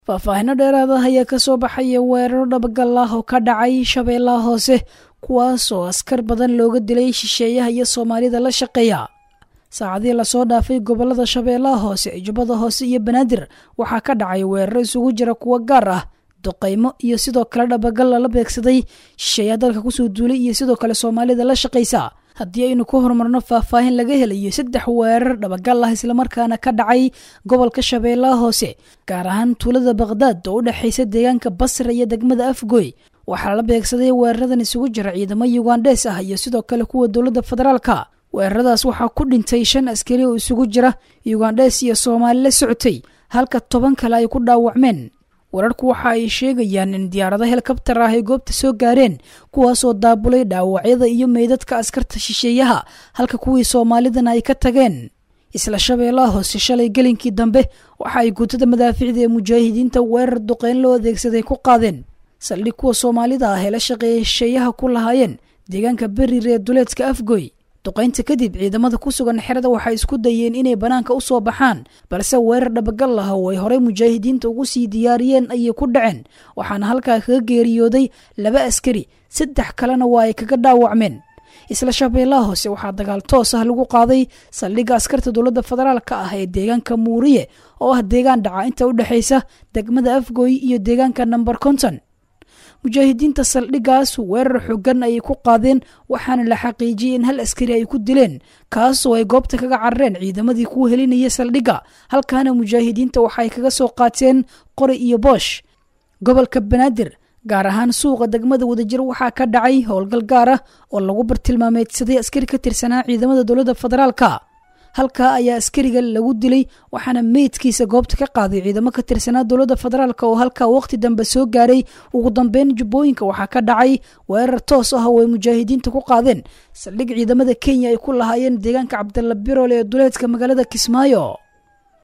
faahfaahino dheeraada ayaa ka soo baxaya weeraro dhabagal ah oo ka dhacay shabeellaha hoose kuwaas oo askar badan looga dilay shisheeyaha iyo soomaalida la shaqeeya saacadii lasoo dhaafay gobolada shabeellaha hoose jubbada hoose iyo banaadir waxaa ka dhacay weeraro isugu jira kuwo gaar ah duqaymo iyo sidoo kale dhabagal lala beegsaday shisheeyaha dalka kusoo duulay iyo sidoo kale soomaalida la shaqaysa haddii aynu ku horumarno faahfaahin laga helayo saddex weerar dhabagal ah islamarkaana ka dhacay gobolka shabeellaha hoose gaar ahaan tuulada bakhdad oo u dhexaysa deegaanka basra iyo degmada afgoy waxaa la beegsaday weeraradan isugu jira ciidamo yugandhees ah iyo sidoo kale kuwa dowladda federaalka weeraradaas waxaa ku dhintay shan askari oo isugu jira yugandhees iyo soomaali la socotay halka toban kale ay ku dhaawacmeen wararku waxa ay sheegayaan in diyaarado helikabtar ah ay goobta soo gaareen kuwaasoo daabulay dhaawacyada iyo meydadka askarta shisheeyaha halka kuwii soomaalidana ay ka tageen isla shabeellaha hoose shalay gelinkii dambe waxa ay guutada madaaficda ee mujaahidiinta weerar duqeyn loo adeegsaday ku qaadeen saldhig kuwa soomaalida ah ee la shaqeeyay shisheeyaha ku lahaayeen deegaanka beriir ee duleedka afgoy duqaynta kadib ciidamada ku sugan xerada waxay isku dayeen inay bannaanka u soo baxaan balse weerar dhabagal ah oo ay horey mujaahidiinta ugu sii diyaariyeen ayay ku dhaceen waxaana halkaa kaga geeriyooday laba askari saddex kalena waa ay kaga dhaawacmeen isla shabeellaha hoose waxaa dagaal toos ah lagu qaaday saldhigga askarta dowladda federaalka ah ee deegaanka muuriye oo ah deegaan dhaca inta u dhexaysa degmada afgoy iyo deegaanka namber konton mujaahidiinta saldhiggaas weerar xogan ayay ku qaadeen waxaana la xaqiijiyey in hal askari ay ku dileen kaasoo ay goobta kaga carareen ciidamadii ku helinaya saldhigga halkaana mujaahidiinta waxaay kaga soo qaateen qori iyo boosh gobolka banaadir gaar ahaan suuqa degmada wadajir waxaa ka dhacay howlgal gaar ah oo lagu bartilmaameedsaday askari ka tirsanaa ciidamada dowladda federaalka halkaa ayaa askariga lagu dilay waxaana meydkiisa goobta ka qaaday ciidamo ka tirsanaa dowladda federaalk oo halkaa waqti dambe soo gaaray ugu dambeyn jubbooyinka waxaa ka dhacay weerar toos ah oo ay mujaahidiinta ku qaadeen saldhig ciidamada kenya ay ku lahaayeen deegaanka cabdalla birol ee duleedka magaalada kismaayo